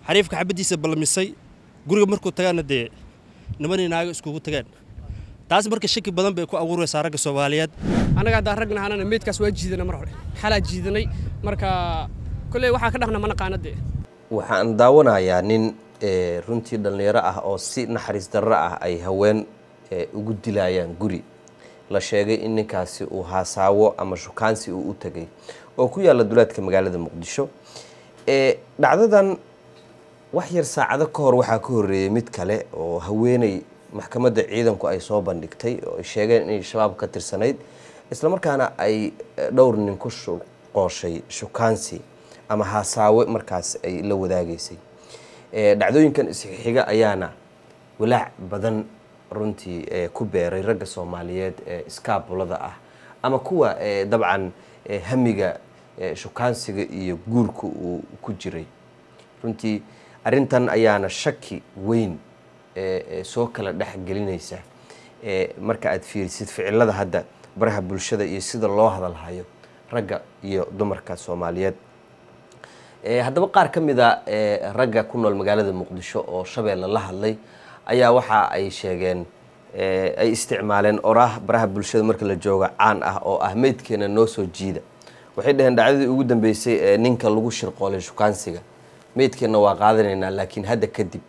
xariifka xabaddiisa ballamisay guriga markuu tagaana dee niman iyo naago iskugu tagaan taas marka shaki badan bay ku abuuraysaa ragga soomaaliyeed annaga haddaan ragna hanana meydkaas waa jiidanay mar hore xalaa jiidanay marka kolley waxaa ka dhaqna ma naqaana dee waxaan daawanayaa nin runtii dhallinyaro ah oo si naxariis darro ah ay haween ugu dilayaan guri la sheegay in ninkaasi uu haasaawo ama shukaansi uu u tegay oo ku yaalla duleedka magaalada muqdisho dhacdadan wax yar saacado ka hor waxaa ka horreeyey mid kale oo haweeney maxkamadda ciidanku ay soo bandhigtay oo ay sheegeen inay shabaab ka tirsanayd islamarkaana ay dhowr nin ku qooshay shukaansi ama haasaawe markaas ay la wadaagaysay dhacdooyinkan isxiga ayaana walaac badan runtii ku beeray ragga soomaaliyeed ee iskaabulada ah ama kuwa dabcan hamiga shukaansiga iyo guurka uu ku jiray runtii arrintan ayaana shaki weyn soo kala dhexgelinaysa marka aad fiirisid ficilada hadda baraha bulshada iyo sida loo hadalhayo ragga iyo dumarka soomaaliyeed haddaba qaar ka mid a ragga ku nool magaalada muqdisho oo shabeelle la hadlay ayaa waxa ay sheegeen ay isticmaaleen oraah baraha bulshada marka la jooga caan ah oo ah meydkeena noo soo jiida waxay dhaheen dhacdadii ugu dambeysay ee ninka lagu shirqoolay shukaansiga meydkeenna waa qaadanaynaa laakiin hadda kadib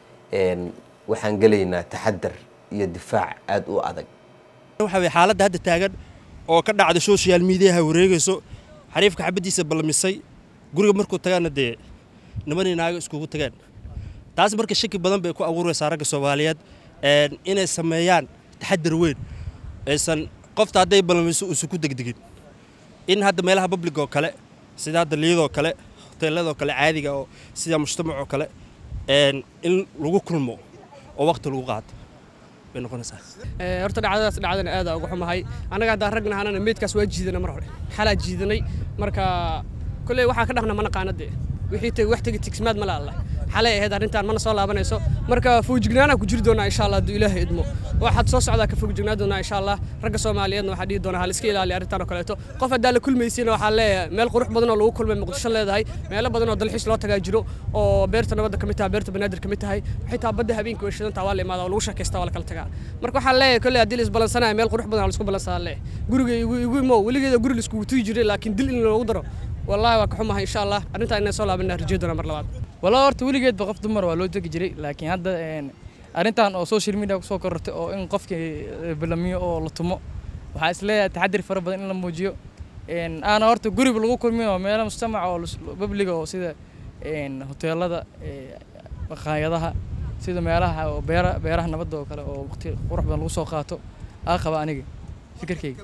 waxaan gelaynaa taxadar iyo difaac aada u adag waxa weye xaaladda hadda taagan oo ka dhacda social mediaha wareegayso xariifka xabaddiisa ballamisay guriga markuu tagaana dee niman iyo naago iskugu tagaan taas marka shaki badan bay ku abuuraysaa ragga soomaaliyeed inay sameeyaan taxadar weyn aysan qofta hadday ballamiso uusan ku degdegin in hadda meelaha public oo kale sida hadda liyadoo kale hoteeladoo kale caadiga oo sida mujtamacoo kale in lagu kulmo oo waqti lagu qaato bay noqonaysaa horta dhacdadaas dhacdana aada uga xumahay annaga haddaan ragna hanana meydkaas waa jiidanay mar hore xalaa jiidanay marka kolley waxaa ka dhaqna ma naqaana dee wixii tegi wax tegi tigsmaad ma laalla xalay ahayd arrintan mana soo laabanayso marka foojignaanaa ku jiri doonaa insha allah hadduu ilaahay idmo waxaad soo socdaa ka fojignaa doonaa insha allah ragga soomaaliyeedna waxaa dhihi doonaa hal iska ilaaliya arrintan oo kaleeto qof haddaa la kulmaysiina waxaa leeyahay meel qurux badan oo lagu kulmay muqdisho leedahay meelo badan oo dalxiis loo tagaa jiro oo beerta nabadda ka mid tahay beerta banaadir ka mid tahay xitaa badda habeenkii way shidantaa waa la imaada oo lagu sheekaystaa waa la kala tagaa marka waxaa leeyahay kolley haddii la isbalansanaya meel qurux badan oo la isku balansadaa leeyahay guriga igu igu imow weligeeda guri la iskugu tugi jiray laakiin dil in loogu daro والله waa ka xumahay insha Allah arrinta inay soo laabana rajay doona mar labaad walaa horta weligeedba qof dumar waa loo tegi jiray laakiin hadda arrintan oo social media kusoo korortay oo in qofkii balamiyo oo la tumo waxaa is leeyahay taxadir fara badan in la muujiyo aana horta guriba lagu kulmin oo meelo mujtamaca oo babliga oo sida hoteelada maqaayadaha sida meelaha oo beera beeraha nabadda oo kale oo waqti qurux badan lagu soo qaato aa qaba aniga fikirkayga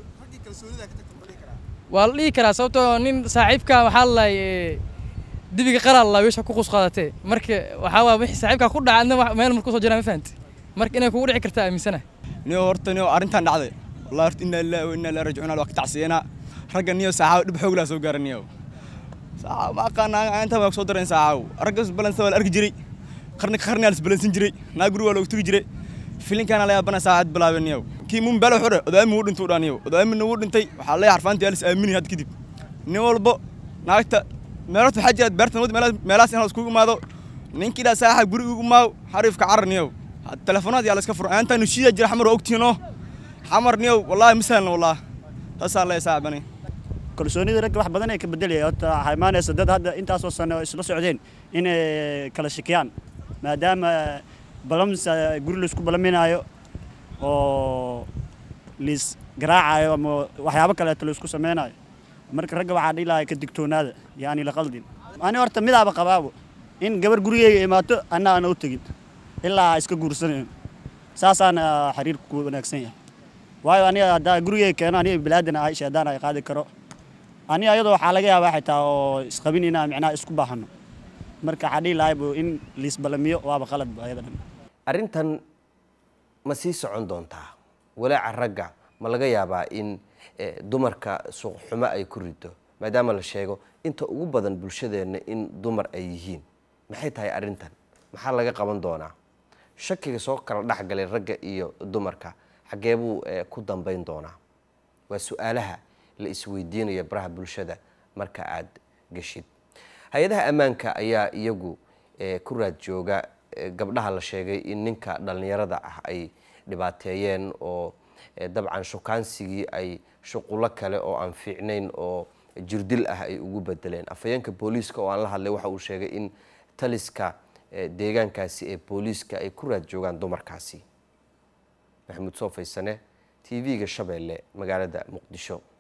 waa la dhihi karaa sababtoo nin saaxiibka waxaa lalahay dibiga qalaal laa weesha ku qus qaadatee marka waxaa waa wixii saaxiibka ku dhaca adna meel mar kusoo jiraa ma fahanti marka inay kugu dhici kartaa aaminsana niyo horta niyo arrintan dhacday wallahi horta inna lillahi wa inna ilaihi raajicuun waa ka tacsiyanaa ragga niyo saaxaaw dhib xoog laa soo gaara niyo saaxaaw ma aqaana inta waa soo darayn saaxaaw ragga isbalansa waa la arki jiray qarni ka qarni aa la isbalansin jiray naa guri waa loogu tugi jiray filinkaana la yaabana saacad bilaabay niyow kii mun belo xure odaami wuu dhintay dhaan niyow odaamina wuu dhintay waxaa leeyahay xarfaantii alis aamini had kadib nin walbo naagta meelota waxaa jira beerta nabad meelahaas in la iskugu imaado ninkii dhaa saaxa guri ugu maaw xariifka carar niyow telefonaad yaa la iska furan aantaa nushiida jira xamar waa ogtiinoo xamar niyow wallaahi misaalna wallaahi taasaa leeyahay saacbani kalsoonida ragga wax badan ay ka bedelaya horta waxaa imaanaysa dad hadda intaasoo sano isla socdeen inay kala shakiyaan maadaama balams guri laisku balaminaayo oo liis garaacayo ama waxyaabo kaleeto laisku samaynayo marka ragga waxaa dhihi lahaa ka digtoonaada yaani la qaldin ani horta midaaba qabaabo in gabar gurigeyga imaato anna aana u tegin ilaa iska guursanayn saasaana xiriirku wanaagsan yahay waayo aniga haddaa gurigeyga keeno aniga bilaadan ahay shaydaan ay qaadi karo aniga ayadoo waxaa laga yaabaa xitaa oo isqabin inaa micnaha isku baahano marka waxaa dhihi lahaybu in liis balamiyo waaba qaladba ayada dhan arrintan ma sii socon doontaa walaaca ragga ma laga yaabaa in dumarka suuqxumo ay ku rido maadaama la sheego inta ugu badan bulshadeenna in dumar ay yihiin maxay tahay arrintan maxaa laga qaban doonaa shakiga soo kala dhexgalay ragga iyo dumarka xaggee buu ku dambayn doonaa waa su-aalaha la isweydiinaya baraha bulshada marka aad geshid hay-adaha ammaanka ayaa iyagu ee ku raad jooga ee gabdhaha la sheegay in ninka dhallinyarada ah ay dhibaateeyeen oo ee dabcan shukaansigii ay shuqulo kale oo aan fiicnayn oo jirdil ah ay ugu bedeleen afhayeenka booliiska oo aan la hadlay waxa uu sheegay in taliska ee deegaankaasi ee booliiska ay ku raad joogaan dumarkaasi maxamuud soo faysane t v-ga shabeelle magaalada muqdisho